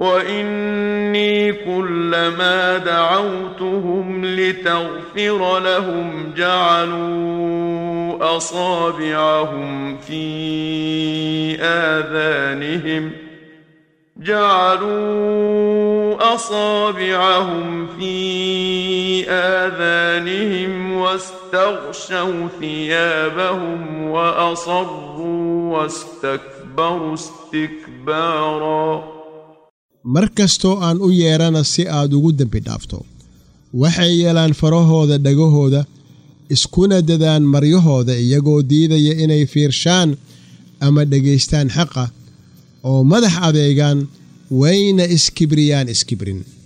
واني كلما دعوتهم لتغفر لهم جعلوا اصابعهم في اذانهم جعلوا اصابعهم في اذانهم واستغشوا ثيابهم واصروا واستكبروا استكبارا mar kastoo aan u yeedhana si aad ugu dembi dhaafto waxay yeelaan farahooda dhagahooda iskuna dadaan maryahooda iyagoo diidaya inay fiirshaan ama dhegaystaan xaqa oo madax adeegaan wayna iskibriyaan iskibrin